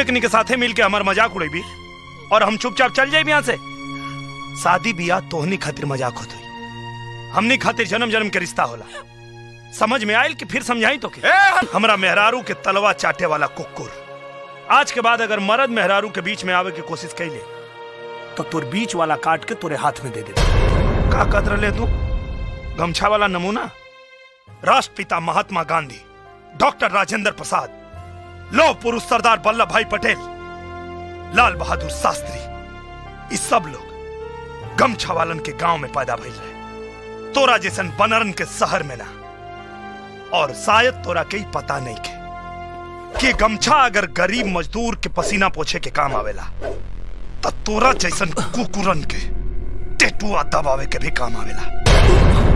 एकनी के साथे मिल के हमार मजाक उड़ेबी और हम चुपचाप चल जाए यहाँ से शादी बियाह तोहनी खातिर मजाक होत हुई हमनी खातिर जन्म जन्म के रिश्ता होला समझ में आयल कि फिर समझाई तो के हमरा मेहरारू के तलवा चाटे वाला कुकुर आज के बाद अगर मर्द मेहरारू के बीच में आवे की कोशिश कैले तो तोर बीच वाला काट के तोरे हाथ में दे दे का कदर ले तू गमछा वाला नमूना राष्ट्रपिता महात्मा गांधी डॉक्टर राजेंद्र प्रसाद लौह पुरुष सरदार वल्लभ भाई पटेल लाल बहादुर शास्त्री इस सब लोग गमछा वालन के गांव में पैदा भइल रहे तोरा जैसन बनरन के शहर में ना और शायद तोरा के ही पता नहीं के कि गमछा अगर गरीब मजदूर के पसीना पोछे के काम आवेला तो तोरा जैसन कुकुरन के टेटुआ दबावे के भी काम आवेला